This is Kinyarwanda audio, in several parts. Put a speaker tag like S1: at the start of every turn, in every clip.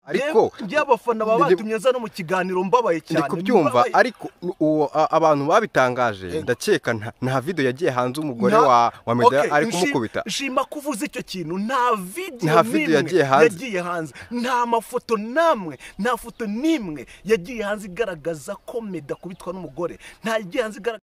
S1: ariko
S2: y'abafana baba batumye nza no mu kiganiro mbabaye
S1: ndi
S2: cyane
S1: kubyumva
S2: Mbabaye.
S1: ariko uwo a- abantu babitangaje ndakeka nta- nta video yagiye hanze umugore
S2: Nta-
S1: wa wa medaya
S2: Okay,
S1: ari
S2: nshi-
S1: kumukubita
S2: nshima ko uvuze icyo kintu nta video
S1: Nta video
S2: n'imwe
S1: yagiye hanze.
S2: yagiye hanze nta mafoto namwe nta foto n'imwe yagiye hanze igaragaza ko meda kubitwa n'umugore nta yagiye hanze igaragaza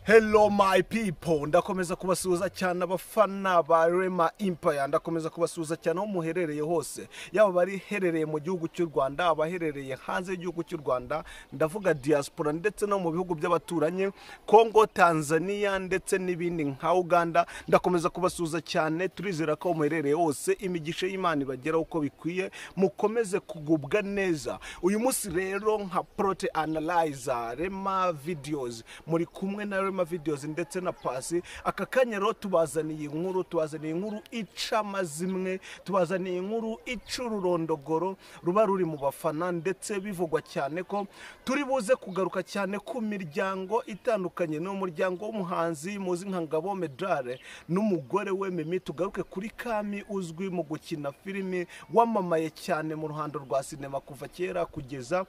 S2: Hello my people ndakomeza kubasuhuza cyane abafana ba Rema Empire ndakomeza kubasuhuza cyane aho muherereye hose yaba bariherereye mu gihugu cy'u Rwanda abaherereye hanze y'igihugu cy'u Rwanda ndavuga diaspora ndetse no mu bihugu by'abaturanyi Congo Tanzania ndetse n'ibindi nka Uganda ndakomeza kubasuhuza cyane turizera ko aho muherereye hose imigisha y'Imana ibageraho uko bikwiye mukomeze kugubwa neza uyu munsi rero nka Prote Analyzer Rema Videos muri kumwe na Rema Videos ndetse na Pasi aka kanya rero tubazaniye inkuru tubazaniye inkuru ica amazimwe tubazaniye inkuru ica ururondogoro ruba ruri mu bafana ndetse bivugwa cyane ko turi buze kugaruka cyane ku miryango itandukanye ni umuryango w'umuhanzi muzi nka Ngabo Medale n'umugore we Mimi tugaruke kuri Kami uzwi mu gukina filimi wamamaye cyane mu ruhando rwa sinema kuva kera kugeza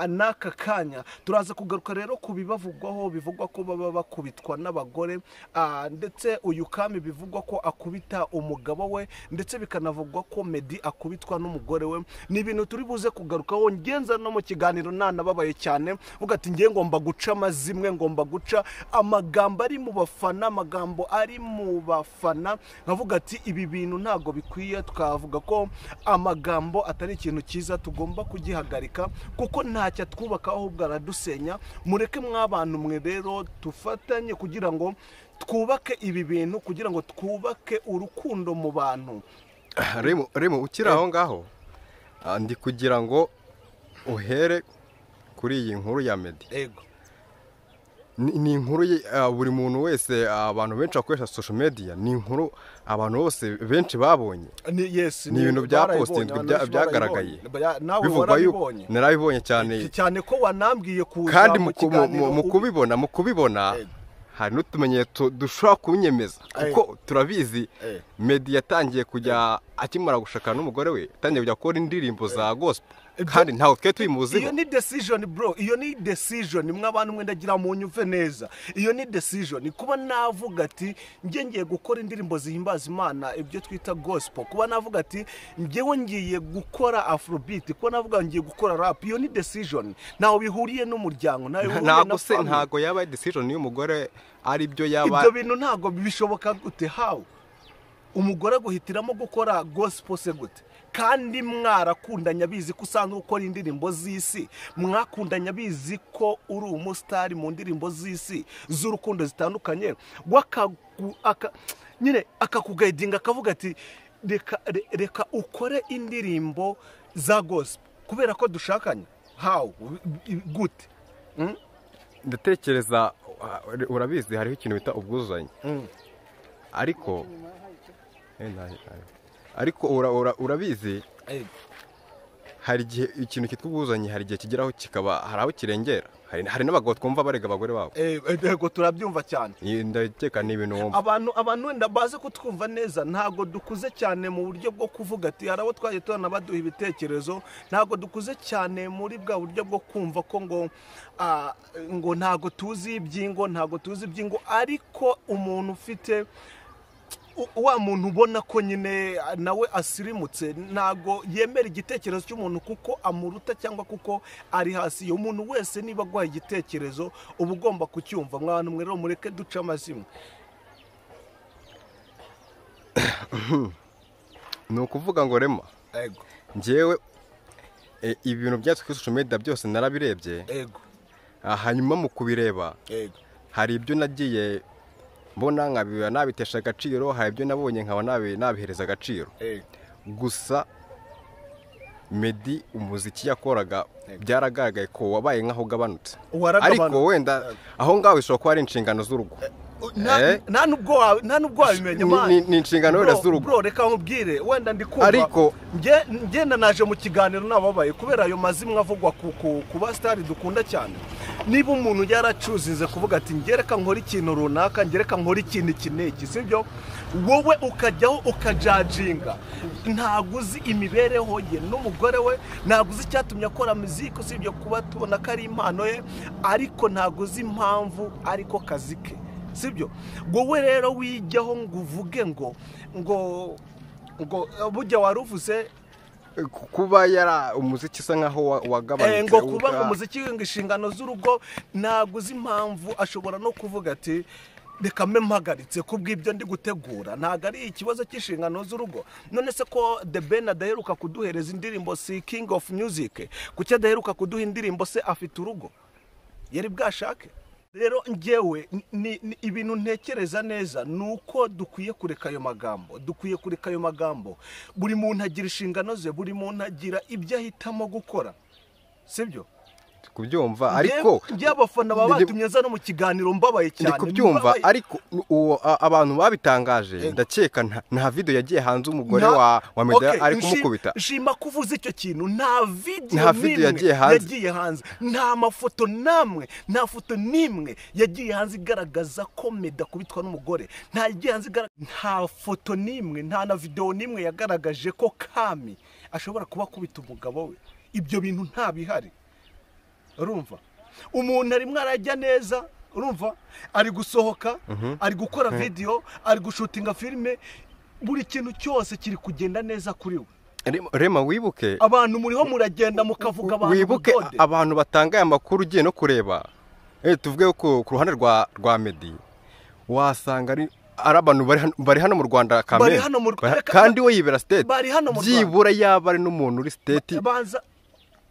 S2: n'aka kanya turaza kugaruka rero ku bibavugwaho bivugwa ko baba bakubitwa n'abagore ah, ndetse uyu kami bivugwa ko akubita umugabo we ndetse bikanavugwa ko medi akubitwa n'umugore we ni ibintu turi buze kugarukaho ngenza no mu kiganiro nanababaye cyane uvuga ati ngiye ngomba guca amazimwe ngomba guca amagambo ari mu bafana amagambo ari mu bafana nkavuga ati ibi bintu ntabwo bikwiye twavuga ko amagambo atari ikintu cyiza tugomba kugihagarika kuko ntacyo atwubaka ahubwo aradusenya mureke mwabantu mwe rero dufatanye kugira ngo twubake ibi bintu kugira ngo twubake urukundo mu bantu
S1: remo remo ukiri aho ngaho ah, ndi kugira ngo uhere kuri iyi nkuru ya medi
S2: ego
S1: ni ni inkuru ye- ah, buri muntu wese ah, abantu benshi bakoresha social media ni inkuru abantu bose benshi babonye
S2: ni yes
S1: Ni ibintu bya
S2: barayibonye,
S1: postinzwe,
S2: abantu
S1: bya-
S2: benshi
S1: byagaragaye.
S2: barayibonye. nawe
S1: bivugwa yuko
S2: warabibonye
S1: narabibonye cyane
S2: cyane ko wanambwiye kuza
S1: kandi
S2: mu
S1: mu ku- mu-
S2: kiganiro
S1: mu- mu
S2: ubi-
S1: kubibona mu kubibona
S2: Ego.
S1: hari n'utumenyetso dushobora kunyemeza kuko turabizi
S2: Ego.
S1: medi yatangiye kujya akimara gushaka n'umugore we yatangiye kujya gukora indirimbo za gospel
S2: Ibyo-
S1: kandi ntawe twe tubimuziho
S2: iyo ni decision bro iyo ni decision mwe abantu mwenda gira munyumve neza iyo ni decision kuba navuga ati njye ngiye gukora indirimbo zihimbaza imana ibyo twita gospel kuba navuga ati njyewe ngiye gukora afrobeat kuba navuga ngiye gukora rap iyo ni decision ntawe bihuriye n'umuryango ntawe bihuriye na
S1: ntabwo se
S2: family.
S1: ntabwo yaba decision y'umugore ari byo
S2: ibyo
S1: yaba
S2: bintu ntabwo bishoboka gute hawe umugore aguhitiramo gukora gospel se gute kandi mwarakundanye abizi ko usanga ukora indirimbo z'isi mwakundanye abizi ko uri umusitari mu ndirimbo z'isi z'urukundo zitandukanye wakagu- aka- nyine akakugayidinga akavuga ati reka re- reka ukore indirimbo za gospel kubera ko dushakanye hawe gute
S1: ndatekereza uh, urabizi hariho ikintu bita ubwuzuzanye ariko Eh, nta- nta- ariko ura- ura- urabizi hari igihe ikintu cyitwa ubwuzuzanye hari igihe kigeraho kikaba hari aho kirengera hari hari n'abagabo twumva barega abagore babo
S2: Eh, eh, yego turabyumva cyane
S1: Iyi ndakeka ni ibintu wumva
S2: abantu abantu wenda baze kutwumva neza ntabwo dukuze cyane mu buryo bwo kuvuga ati hari abo twagiye tubona baduha ibitekerezo ntabwo dukuze cyane muri bwa buryo bwo kumva ko ngo ah, ngo ntabwo tuzi iby'ingo ntabwo tuzi iby'ingo ariko umuntu ufite u- wa muntu ubona ko nyine ah, nawe asirimutse ntabwo yemera igitekerezo cy'umuntu kuko amuruta cyangwa kuko ari hasi umuntu wese niba aguhaye igitekerezo uba ugomba kucyumva mwana mwe rero mureke duce amazimwe
S1: ni ukuvuga ngo rema
S2: ego
S1: ngewe eh, ibintu byatse kuri social media byose narabirebye
S2: ego
S1: ah, hanyuma mu kubireba
S2: ego
S1: hari ibyo nagiye mbona nkabiba nabitesha agaciro hari ibyo nabonye nkaba nabi- nabihereza agaciro
S2: ego
S1: gusa medi umuziki yakoraga byaragaragaye ko wabaye nk'aho ugabanutse
S2: Waragabanutse.
S1: ariko wenda aho ngaho bishobora kuba ari inshingano z'urugo
S2: nta
S1: Eh?
S2: nta nubwo wa- nta nubwo wabimenya
S1: Ni-
S2: mwana
S1: ni- ni inshingano wenda
S2: Bro,
S1: z'urugo.
S2: bro reka nkubwire wenda ndi kumva
S1: Ariko-
S2: Nge- ngenda naje mu kiganiro nababaye kubera ayo mazimwe avugwa ku ku ku basitari dukunda cyane niba umuntu yaracuzinze kuvuga ati ngereka nkore ikintu runaka ngereka nkore ikintu iki n'iki sibyo wowe ukajyaho ukajajinga ntabwo uzi imibereho ye n'umugore we ntabwo uzi icyatumye akora muziki usibye kuba tubona ko ari impano ye ariko ntabwo uzi impamvu ariko kazi ke sibyo wowe rero wijyaho ngo uvuge ngo ngo ngo burya waruvuze
S1: kuba yara umuziki usa nkaho wagabanutse
S2: ngo kuba ngo umuziki ngo inshingano z'urugo ntabwo uzi impamvu ashobora no kuvuga ati reka mbe mpagaritse kubw'ibyo ndi gutegura ntabwo ari ikibazo cy'inshingano z'urugo none se ko the ben adaheruka kuduhereza indirimbo si king of music kuki adaheruka kuduha indirimbo se afite urugo yari bwashake rero ngewe ni ni- ibintu ntekereza neza ni uko dukwiye kureka ayo magambo dukwiye kureka ayo magambo buri muntu agira inshingano ze buri muntu agira ibyo ahitamo gukora sibyo
S1: kubyumva ariko
S2: Njyewe- njyewe abafana baba
S1: Ndi-
S2: batumye aza no mu kiganiro mbabaye cyane
S1: ndi kubyumva
S2: Mbabaye-
S1: ariko uwo a- abantu babitangaje
S2: Yego.
S1: ndakeka nta- nta video yagiye hanze umugore
S2: Nta-
S1: wa wa medaya
S2: Okay,
S1: ari
S2: nshi-
S1: kumukubita
S2: nshima ko uvuze icyo kintu nta video
S1: Nta video
S2: n'imwe
S1: yagiye hanze.
S2: yagiye hanze nta mafoto namwe nta foto n'imwe yagiye hanze igaragaza ko meda kubitwa n'umugore nta yagiye hanze igara- nta foto n'imwe nta na video n'imwe yagaragaje ko kami ashobora kuba akubita umugabo we ibyo bintu nta bihari urumva umuntu arimo arajya neza urumva ari gusohoka ari gukora video ari gushutinga filime buri kintu cyose kiri kugenda neza kuri we
S1: Rema- rema wibuke
S2: abantu muriho muragenda mukavuga abantu
S1: wibuke
S2: ubudode.
S1: abantu batangaye amakuru ugiye no kureba Eh, tuvuge ko ku ruhande rwa rwa medi wasanga ari ari abantu bari hano- bari hano mu rwanda kamere.
S2: Bari hano mu Rw-
S1: Bari- kandi we yibera siteti
S2: bari hano mu Rwanda.
S1: byibura yaba ari n'umuntu uri siteti
S2: banza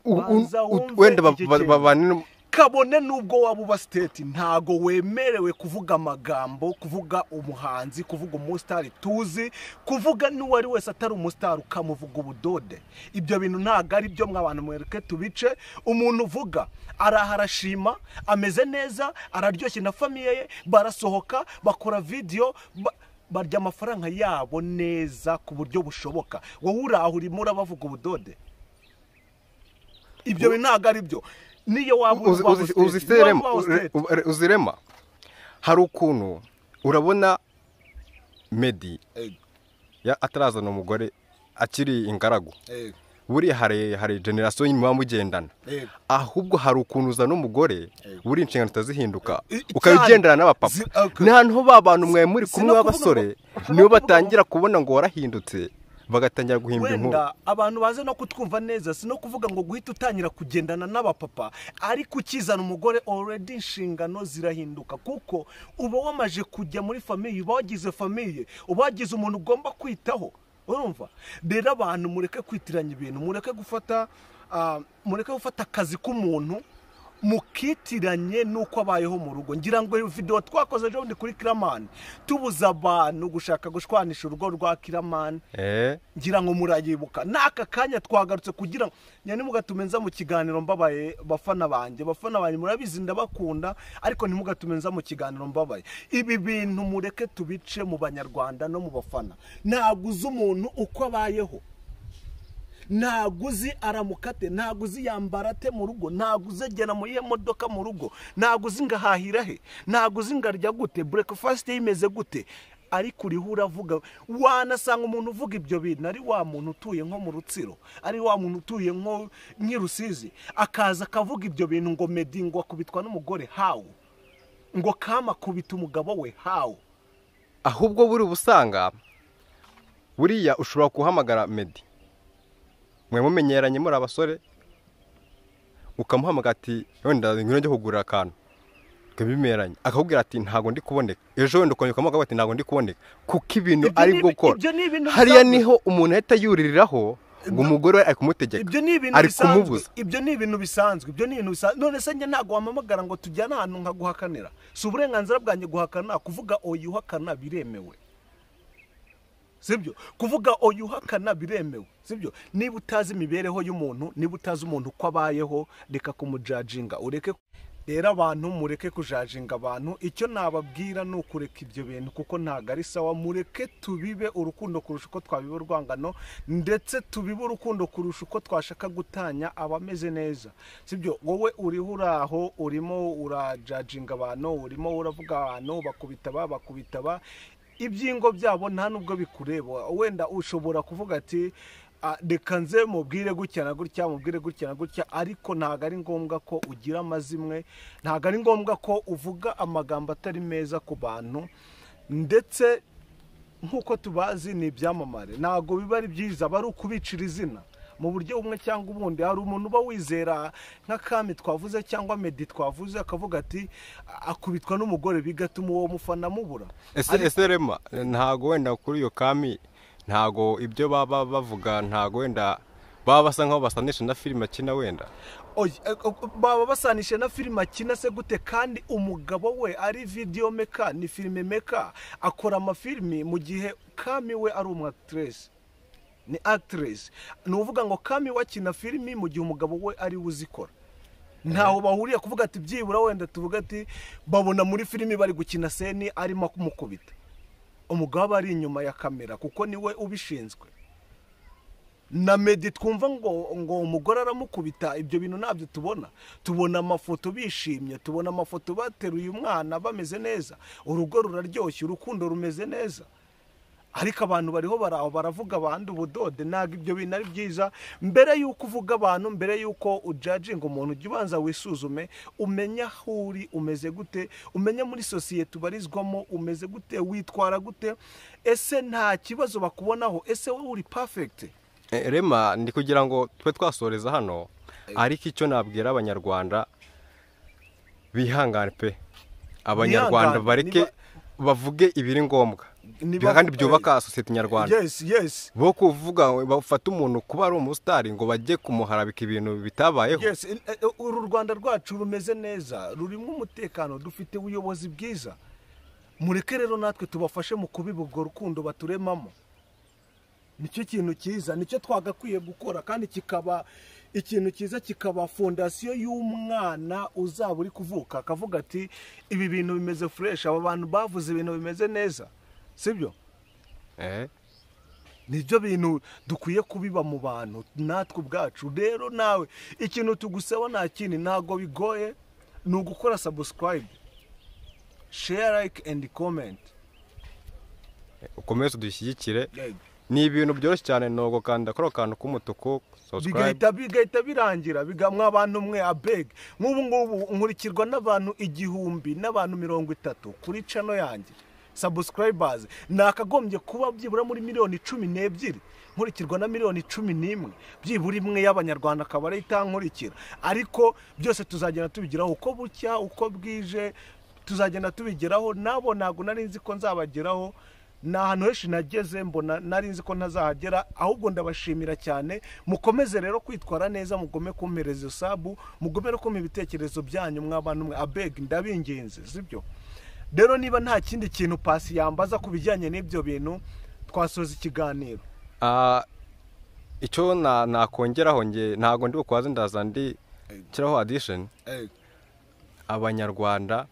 S1: u- u-
S2: banza
S1: u-
S2: wumve
S1: wenda ba-
S2: iki
S1: ba-
S2: kintu.
S1: babane no-
S2: kabone n'ubwo waba uba siteti ntago wemerewe kuvuga amagambo kuvuga umuhanzi kuvuga umusitari tuzi kuvuga n'uwo ari wese atari umusitari ukamuvuga ubudode ibyo bintu ntabwo ari byo mw'abantu mwereke tubice umuntu uvuga araha arashima ameze neza araryoshye na famiye ye barasohoka bakora vidiyo ba- barya amafaranga yabo neza ku buryo bushoboka wowe uraho urimo urabavuga ubudode ibyo bintu ntabwo ari byo niyo waba
S1: uzi-
S2: waba
S1: uzi-
S2: state,
S1: uzi
S2: niyo waba
S1: serema
S2: waba state.
S1: uzirema hari ukuntu urabona medi
S2: Ego,
S1: ya- atarazana umugore akiri ingaragu
S2: ego,
S1: buriya hari hari generasiyo nyuma mugendana
S2: ego.
S1: ahubwo hari ukuntu uzana umugore buri inshingano zitazihinduka
S2: I- i-
S1: ukabigendera n'abapapa
S2: zi- okay.
S1: ni ahantu ho ba bantu mwe muri
S2: Si
S1: kumwe
S2: no kuvuga
S1: b'abasore
S2: ngo- si
S1: nibo
S2: no kuvuga
S1: batangira kubona ngo warahindutse bagatangira guhimba inkuru
S2: wenda abantu baze no kutwumva neza si no kuvuga ngo guhita utangira kugendana n'abapapa ariko ukizana umugore already inshingano zirahinduka kuko uba wamaje kujya muri famiye uba wagize famiye uba wagize umuntu ugomba kwitaho urumva rero abantu mureke kwitiranya ibintu mureke gufata ah, mureke gufata akazi k'umuntu mukitiranye n'uko abayeho mu rugo ngira ngo iyo video twakoze ejo bundi kuri kiramani tubuza abantu gushaka gushwanisha urugo rwa kiramani
S1: Eh,
S2: ngira ngo murayibuka n'aka kanya twagarutse kugira ngo nyine mugatume nza mu kiganiro mbabaye bafana banjye bafana banjye murabizi ndabakunda ariko ntimugatume nza mu kiganiro mbabaye ibi bintu mureke tubice mu banyarwanda no mu bafana ntabwo uzi umuntu uko abayeho ntabwo uzi aramukate ntabwo uzi yambara ate mu rugo ntabwo uzi agera mu iyihe modoka mu rugo ntabwo uzi ngo ahahira he ntabwo uzi ngo arya gute burekifasite ye imeze gute ariko uriho uravuga wanasanga umuntu uvuga ibyo bintu ari wa muntu utuye nko mu rutsiro ari wa muntu utuye nko nk'i rusizi akaza akavuga ibyo bintu ngo medi ngo akubitwa n'umugore hawu ngo kama akubita umugabo we hawu
S1: ahubwo buri ubusanga buriya ushobora guhamagara medi mwe mumenyeranye muri abasore ukamuhamagara ati wenda ngwino njye kugurira akantu kabimeranye akakubwira ati ntabwo ndi kuboneka ejo wenda ukongera ukamuhamagara ati ntabwo ndi kuboneka kuko ibintu
S2: Ibyo
S1: ari
S2: ni-
S1: gukora
S2: ibyo ni ibintu
S1: hariya
S2: bisanzwe.
S1: niho umuntu ahita yuririraho ngo umugore we ari kumutegeka
S2: ibyo ni ibintu
S1: ari
S2: bisanzwe.
S1: kumubuza
S2: ibyo ni ibintu bisanzwe ibyo ni ibintu bisanzwe none se njye ntabwo wamamagara ngo tujyane ahantu nkaguhakanira si uburenganzira bwanjye guhakana kuvuga oya uhakana biremewe sibyo kuvuga oya uhakana biremewe sibyo niba utazi imibereho y'umuntu niba utazi umuntu uko abayeho reka kumujajinga ureke rero abantu mureke kujajinga abantu icyo nababwira ni ukureka ibyo bintu kuko ntabwo ari sawa mureke tubibe urukundo kurusha uko twabiba urwangano ndetse tubibe urukundo kurusha uko twashaka gutanya abameze neza sibyo wowe uriho uraho urimo urajajinga abantu urimo uravuga abantu bakubita aba bakubita aba ibyingo byabo nta nubwo bikureba wenda ushobora kuvuga ati "Ah, reka nze mubwire gutya na gutya mubwire gutya na gutya ariko ntabwo ari ngombwa ko ugira amazimwe ntabwo ari ngombwa ko uvuga amagambo atari meza ku bantu ndetse nk'uko tubazi ni ibyamamare ntabwo biba ari byiza aba ari ukubicira izina mu buryo bumwe cyangwa ubundi hari umuntu uba wizera nk'akami twavuze cyangwa medi twavuze akavuga ati akubitwa n'umugore bigatuma uwo mufana amubura
S1: ese ese rema ntago wenda kuri iyo kami ntago ibyo baba bavuga ntago wenda baba basa nkaho basanisha na filime akina wenda
S2: Oye, eh, eh, baba basanisha na filime akina se gute kandi umugabo we ari video meka ni filime meka akora amafilimi mu gihe kami we ari umwatiresi ni actress ni uvuga ngo kami we akina filimi mu gihe umugabo we ari we uzikora ntaho bahuriye kuvuga ati byibura wenda tuvuga ati babona muri filimi bari gukina seni arimo kumukubita umugabo aba ari inyuma ya kamera kuko niwe ubishinzwe na medi twumva ngo ngo umugore aramukubita ibyo bintu ntabyo tubona tubona amafoto bishimye tubona amafoto bateruye umwana bameze neza urugo ruraryoshye urukundo rumeze neza ariko abantu bariho baraho baravuga abandi ubudode ntabwo ibyo bintu ari byiza mbere y'uko uvuga abantu mbere y'uko ujajinga umuntu ujya ubanza wisuzume umenye aho uri umeze gute umenye muri sosiyete ubarizwamo umeze gute witwara gute ese nta kibazo bakubonaho ese wowe uri pafegiti
S1: Eh, rema ndi kugira ngo tube twasoreza hano ariko icyo nabwira abanyarwanda bihangane pe abanyarwanda
S2: Bihangane,
S1: bareke bavuge ibiri ngombwa
S2: Niba-
S1: kandi byubaka sosiyete nyarwanda
S2: yesi yesi
S1: bo kuvuga ngo bafate umuntu kuba ari umusitari ngo bajye kumuharabika ibintu bitabayeho
S2: Yes, eh, eh, uru Rwanda rwacu rumeze neza rurimo umutekano dufite ubuyobozi bwiza mureke rero natwe tubafashe mu kubiba urwo rukundo baturemamo nicyo kintu cyiza nicyo twagakwiye gukora kandi kikaba ikintu cyiza kikaba fondasiyo y'umwana uzaba uri kuvuka akavuga ati ibi bintu bimeze fureshi aba bantu bavuze ibintu bimeze neza sibyo
S1: Eh,
S2: nibyo bintu dukwiye kubiba mu bantu natwe ubwacu rero nawe ikintu tugusaba nta kindi ntabwo bigoye ni ugukora sabusikarayibe sheya layike endi komenti
S1: ukomeze udushyigikire ni ibintu byoroshye cyane ntabwo kanda kano kantu k'umutuku subscribe
S2: bigahita bigahita birangira bigamwa abantu mwe abeg nk'ubu ngubu nkurikirwa n'abantu igihumbi n'abantu mirongo itatu kuri cano yanjye sabusikarayibazi nakagombye kuba byibura muri miliyoni cumi n'ebyiri nkurikirwa na miliyoni cumi n'imwe byibura imwe y'abanyarwanda akaba ariyo itankurikira ariko byose tuzagenda tubigeraho uko bucya uko bwije tuzagenda tubigeraho nabo ntabwo nari nzi ko nzabageraho ni ahantu henshi nageze mbona nari nzi ko ntazahagera ahubwo ndabashimira cyane mukomeze rero kwitwara neza mugome kumpereza iyo sabu mugome no kumpa ibitekerezo byanyu mw'abantu mwe abeg ndabinginze sibyo rero niba nta kindi kintu pasi yambaza ku bijyanye n'ibyo bintu twasoza ikiganiro
S1: Ah, icyo na- nakongeraho nge ntabwo ndi bukwaze ndaza ndi kiraho adisheni abanyarwanda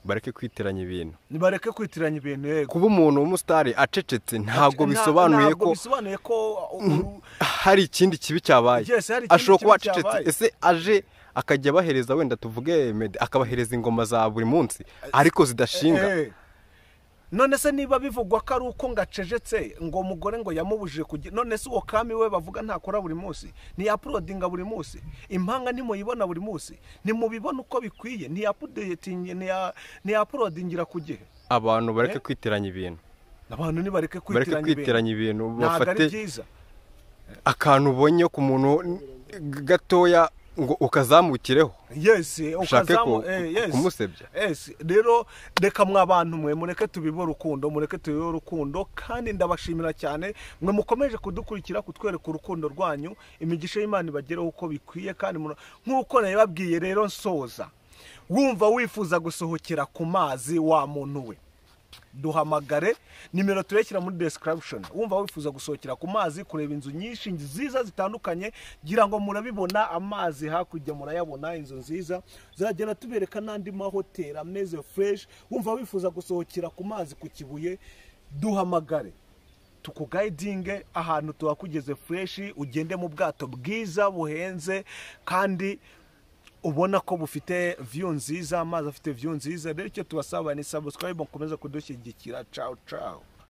S1: bareke kwitiranya ibintu
S2: nibareke kwitiranya ibintu yego
S1: kuba umuntu w'umusitari acecetse ntabwo bisobanuye
S2: ntabwo
S1: ko
S2: bisobanuye ko uru-
S1: hari ikindi kibi cyabaye
S2: Yes, hari ikindi
S1: ashobora kuba
S2: kibi
S1: acecetse
S2: cyabaye.
S1: ese aje akajya abahereza wenda tuvuge mede akabahereza ingoma za buri munsi ariko zidashinga
S2: Eh. none se niba bivugwa ko ari uko ngacejetse ngo mugore ngo yamubujije kugira none se uwo kami we bavuga ntakora buri munsi ntiyapurudinga buri munsi impanga ntimuyibona buri munsi ntimubibona uko bikwiye ntiyapudetingi ntiya- ntiyapurudingira ku gihe
S1: abantu bareke
S2: Eh.
S1: kwitiranya ibintu
S2: abantu nibareke
S1: bareke
S2: kwitiranya ibintu
S1: kwitiranya ibintu
S2: ntabwo ari
S1: bafate
S2: byiza
S1: akantu ubonye ku muntu gatoya ngo ukazamukireho
S2: yesi
S1: ushake
S2: ukazamu
S1: ku-
S2: eh, yes.
S1: kumusebya
S2: Yes, rero reka mwa bantu mwe mureke tubibe urukundo mureke tubibe urukundo kandi ndabashimira cyane mwe mukomeje kudukurikira kutwereka urukundo rwanyu imigisha y'imana ibagereho uko bikwiye kandi muno- nk'uko nabibabwiye rero nsoza wumva wifuza gusohokera ku mazi wa muntu we duhamagare nimero turekera muri description wumva wifuza gusohokera ku mazi kureba inzu nyinshi nziza zitandukanye gira ngo murabibona amazi hakurya murayabona inzu nziza ziragenda tubereka n'andi mahoteli ameze fureshi wumva wifuza gusohokera ku mazi ku kibuye duhamagare tukugayidinge ahantu tuhakugeze fureshi ugende mu bwato bwiza buhenze kandi ubona ko bufite viyu nziza amazi afite viyu nziza rero icyo tubasaba ni sabusikarayibu mukomeza kudushyigikira cawu cawu